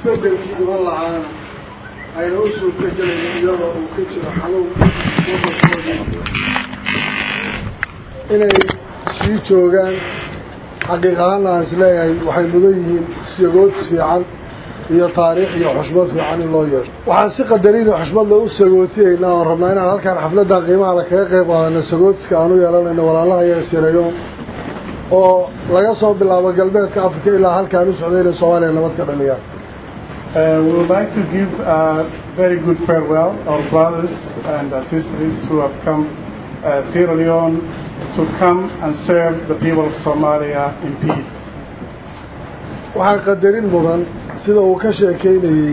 isbeddelkii iman lahaana ayna u suurtagelaynin iyadoo uu ka jiro xanuun wadankoodii inay sii joogaan xaqiiq ahaanna aan is leeyahay waxay mudan yihiin sagoodis fiican iyo taariikh iyo xushmad fiican in loo yeesho waxaan si qadarin iyo xushmadla u sagootiyeynaa oon rabnaa inaan halkaan xafladdan qiimahala kaga qayb qaadano sagoodiska aan u yeelanayno walaalaha iyo sirayoon oo laga soo bilaabo galbeedka africa ilaa halkaan u socday inay soomaaliya nabad ka dhaliyaan we would like to give a very good farewell our brothers and our sisters who have come uh, Sierra Leone to come and serve the people of Somalia in peace. waxaa qadarin mudan sida uu ka sheekeynayey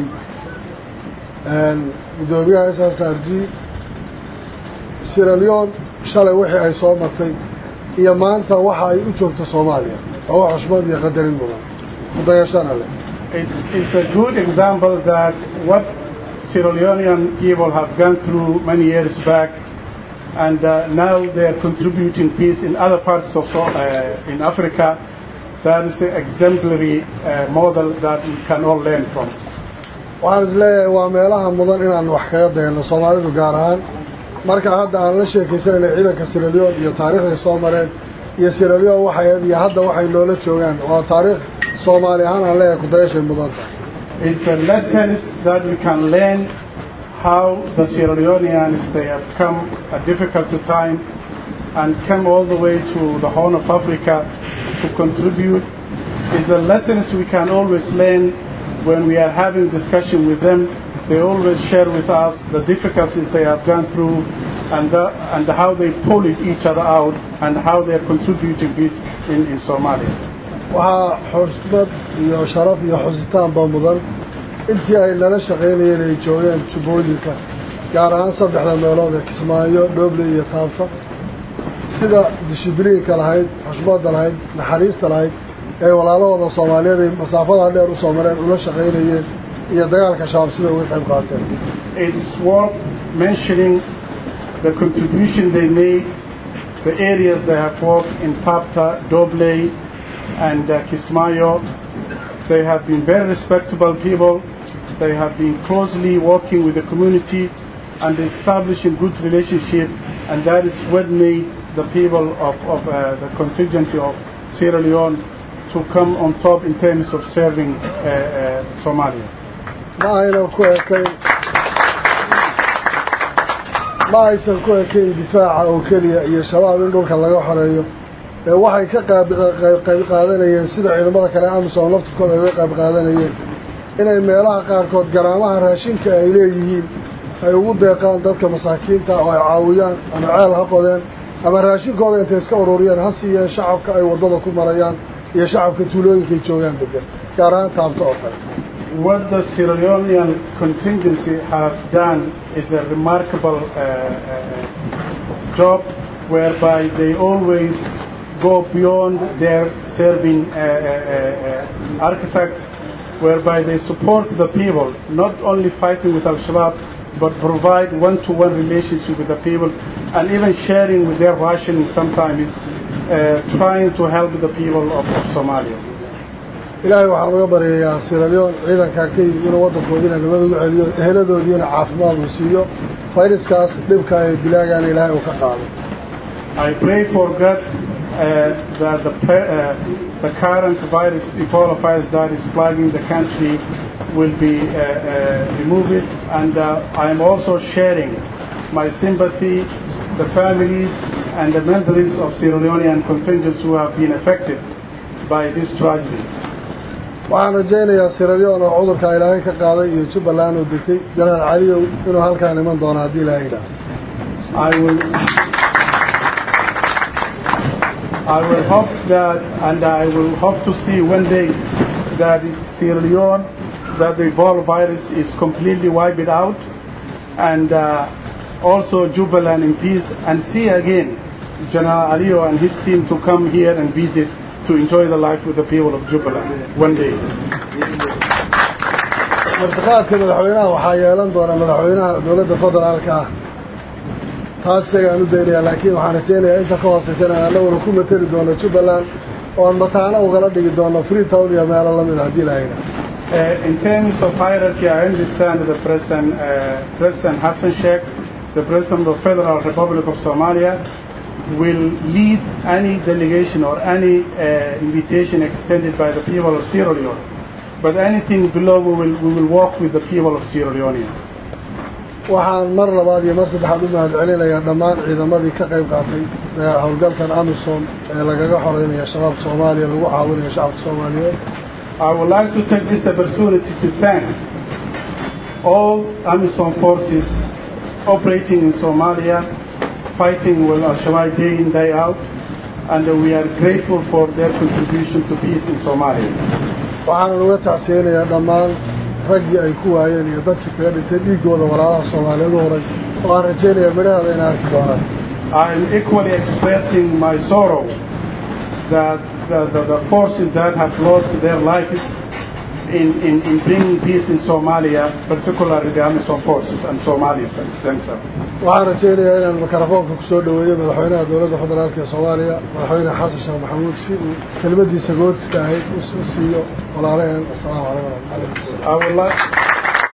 guddoomiyaha s s r g siraleon shalay wixii ay soo martay iyo maanta waxa ay u joogto soomaaliya waa wax xushmad iyo qadarin mudan kudayashana leh It's, it's a good example that what Sierra Leonean people have gone through many years back and uh, now they're contributing peace in other parts of uh, in Africa that is an exemplary uh, model that we can all learn from. waxaan is leeyahay waa meelaha mudan inaan wax kaga dayno soomaalidu gaar ahaan marka hadda aan la sheekaysanayna ciidanka siraleon iyo taariikhday soo mareen iyo siraleon waxay iyo hadda waxay noola joogaan waa taariikh soomaali ahaan aan leeyahay kudayashay mudanta It's a lessons that we can learn how the Sierra Leoneans they have come a difficult time and come all the way to the Horn of Africa to contribute is the lessons we can always learn when we are having discussion with them. They always share with us the difficulties they have gone through and, the, and how they pull each other out and how they are contributing this in, in Somalia. waxaa xushmad iyo sharaf iyo xusitaanba mudan intii ay nala shaqaynayeen ay joogeen jubbooyinka gaar ahaan saddexda meelood ee kismaayo dhooble iyo taabta sida dishibliinka lahayd xushmadda lahayd naxariista lahayd ee walaalahooda soomaaliyeed ay masaafadaa dheer u soo mareen ula shaqaynayeen iyo dagaalka shabaab sida uga qayb qaateen It's worth mentioning the contribution they made, the areas they have worked in Tapta, Doble, and uh, Kismayo. They have been very respectable people. They have been closely working with the community and establishing good relationship, and that is what made the people of, of uh, the contingent of Sierra Leone to come on top in terms of serving uh, uh, Somalia. ma ayna ku ekayn ma aysan ku ekayn difaaca oo keliya iyo shabaab in dhulka laga xoreeyo ee waxay ka qayb qaadanayeen sida ciidamada kale amisom laftirkooda ay uga qayb qaadanayeen inay meelaha qaarkood garaamaha raashinka ay leeyihiin ay ugu deeqaan dadka masaakiinta oo ay caawiyaan ama ceel ha qodeen ama raashinkooda intay iska ururiyeen ha siiyeen shacabka ay waddada ku marayaan iyo shacabka tuulooyinkay joogaan degan gaar ahaan taabto oo kale What the Sierra Leonean contingency have done is a remarkable uh, uh, job whereby they always go beyond their serving uh, uh, uh, architect, whereby they support the people, not only fighting with Al-Shabaab, but provide one-to-one relationship with the people, and even sharing with their rationing sometimes, uh, trying to help the people of, of Somalia. ilaahay waxaan uga baryayaa siraleon ciidankaa ka yimi inuu waddankoodiina nabad ugu celiyo eheladoodiina caafimaad uu siiyo fayraskaas dhibka ay dilaagaan ilaahay uu ka qaado I pray for God uh, that the, pre- uh, the current virus, Ebola virus that is plaguing the country will be uh, uh, removed. And uh, I am also sharing my sympathy, the families and the members of Sierra Leonean contingents who have been affected by this tragedy. waxaan rajaynayaa siraleon oo cudurka ilaahay ka qaaday iyo jubbaland oo degtay janaal caliyow inuu halkaan iman doono haddii ilaahay idhaah I will, I will hope that, and I will hope to see one day that in Sierra Leone, that the Ebola virus is completely wiped out, and uh, also Jubaland in peace, and see again General Alio and his team to come here and visit to enjoy the life with the people of Jubaland one day. martiqaadka madaxweynaha waxaa yeelan doona madaxweynaha dowladda federaalka ah taas isagaan u daynayaa laakiin waxaan rajaynayaa inta ka hooseysana annaguna ku mateli doono jubbaland oo aan mataano ugala dhigi doono freetown iyo meelo lamid a haddii lahayna Uh, in terms of hierarchy, I understand the President, uh, President Hassan Sheikh, the President of the Federal Republic of Somalia, will lead any delegation or any uh, invitation extended by the people of Sierra Leone. But anything below, we will, we will work with the people of Sierra Leoneans. waxaan mar labaad iyo mar saddexaad u mahadcelinayaa dhammaan ciidamadii ka qayb qaatay howlgalkan amisom ee lagaga xoreynaya shabaab soomaaliya lagu caawinayo shacabka soomaaliyeed I would like to take this opportunity to thank all AMISOM forces operating in Somalia, fighting with Al-Shabaab day in, day out, and we are grateful for their contribution to peace in Somalia. waxaanan uga tacsiyeynayaa dhammaan raggii ay ku waayeen iyo dadkii kaga dhintay dhiiggooda walaalaha soomaaliyeed u horay waxaan rajaynayaa midhaheeda inay arki doonaan I'm equally expressing my sorrow that the, the, the forces that have lost their lives in, in, in bringing peace in Somalia, particularly the AMISOM forces and Somalis themselves. waxaan rajaynayaa inaan mikrofoonka ku soo dhoweeyo madaxweynaha dowladda federaalk ee soomaaliya madaxweyne xasan sheekh maxamuud si uu kelmadiisa goodiska ahayd u siiyo walaalaheen asalaamu calaykum waraxmatullahi I would like.